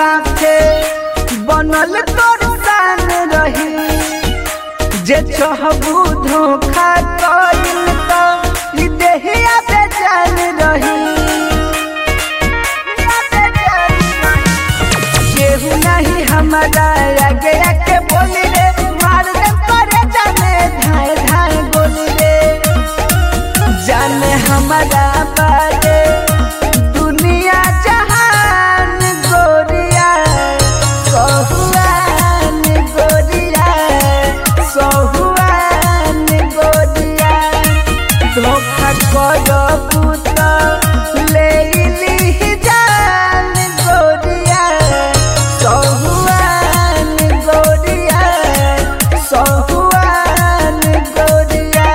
साथे बनल तोर सान रही जे चाहबू धोखा कइल त ई देहिया बेजान रही केहू नहीं हमारा आगे आके बोली रे मार दे करे जाने धाए धाए बोली रे जाने हमारा बारे दुनिया जहान गोरिया सहुआन गोरिया सहुआन गोरिया धोखा करबू त ले ली जान गोरिया सहुआन गोरिया सहुआन गोरिया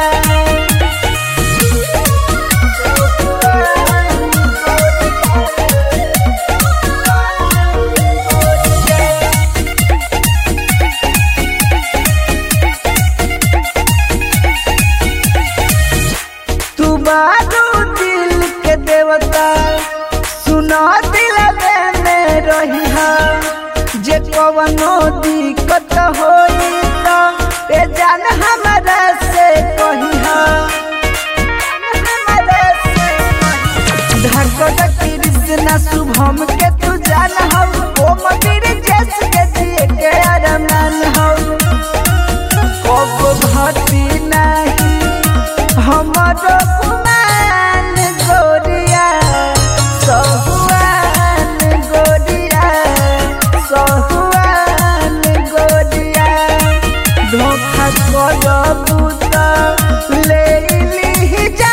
तू बारू दिल के देवता सुना दिल में रही जे कवनो दिक्कत होई त ए जान हमरा से कही धड़कन कृष्णा शुभम के तू जान हो ओ मंदिर जैस के जिए के अरमान हो कब भती नहीं हमारो गुमान गोरिया सहुआन गोरिया सहुआन गोरिया धोखा करबू त ले ली जा